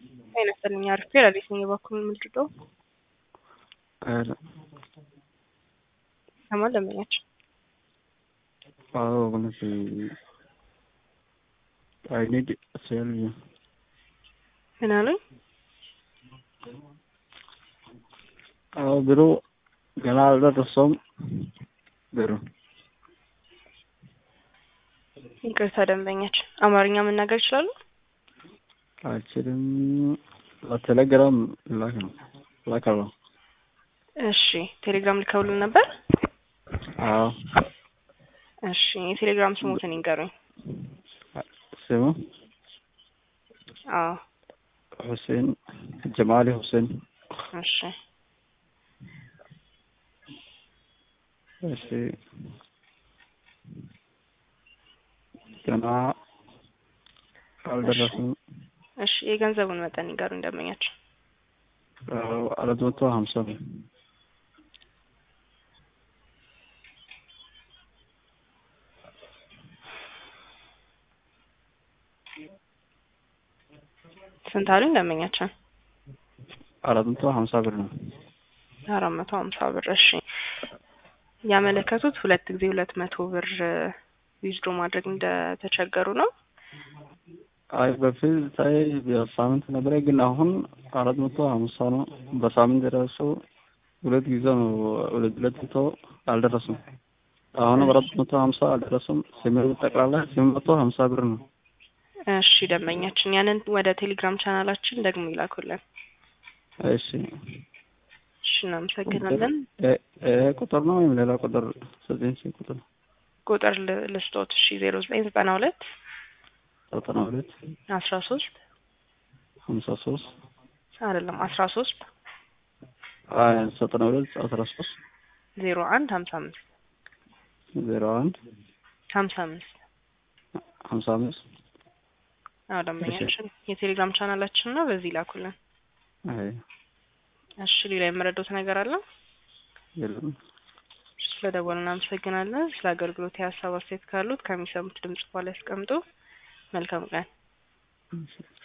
ጤና ይስጥልኝ አሪፍ ፔራዴስ ነኝ የበኩል ምንድነው ሰማን ለመኛቸው አዎ እውነት አይ ኒድ ሴል ምን አሉኝ? አዎ ቢሮ ገና አልደረሰውም ቢሮ ይቅርታ ደንበኛችን አማርኛ መናገር ይችላሉ? አልችልም። በቴሌግራም ላክ ነው ላከው። እሺ ቴሌግራም ልከውልን ነበር? አዎ እሺ የቴሌግራም ስሙትን ይንገሩኝ። ስሙ አዎ ሁሴን ጀማሊ ሁሴን። እሺ እሺ ገና አልደረስም። እሺ የገንዘቡን መጠን ይንገሩኝ ደንበኛችን። አራት መቶ ሀምሳ ነው። ስንት አሉኝ ደንበኛችን? አራት መቶ ሀምሳ ብር ነው። አራት መቶ ሀምሳ ብር እሺ። ያመለከቱት ሁለት ጊዜ ሁለት መቶ ብር ዊዝድሮ ማድረግ እንደተቸገሩ ነው። አይ በፊት ታይ በሳምንት ነበረ፣ ግን አሁን አራት መቶ ሀምሳ ነው። በሳምንት ራሱ ሁለት ጊዜ ነው ሁለት ሁለት መቶ አልደረሱም። አሁንም አራት መቶ ሀምሳ አልደረሱም። ስምንት ጠቅላላ ስምንት መቶ ሀምሳ ብር ነው። እሺ ደንበኛችን ያንን ወደ ቴሌግራም ቻናላችን ደግሞ ይላኩልን። እሺ እሺ እናመሰግናለን። ይሄ ቁጥር ነው ወይም ሌላ ቁጥር ዘጠኝ ሺህ ቁጥር ቁጥር ል- ልስጦት እሺ ዜሮ ዘጠኝ ዘጠና ሁለት ዘጠና ሁለት አስራ ሶስት ሀምሳ ሶስት አይደለም አስራ ሶስት ዘጠና ሁለት አስራ ሶስት ዜሮ አንድ ሀምሳ አምስት ዜሮ አንድ ሀምሳ አምስት ሀምሳ አምስት አዎ ደንበኛችን የቴሌግራም ቻናላችን ነው። በዚህ ይላኩልን። አይ እሺ ሌላ የምረዳውት ነገር አለ? የለም ስለ ደወሉ እናመሰግናለን። ስለ አገልግሎት የሀሳብ አስተያየት ካሉት ከሚሰሙት ድምጽ በኋላ ያስቀምጡ። መልካም ቀን። እሺ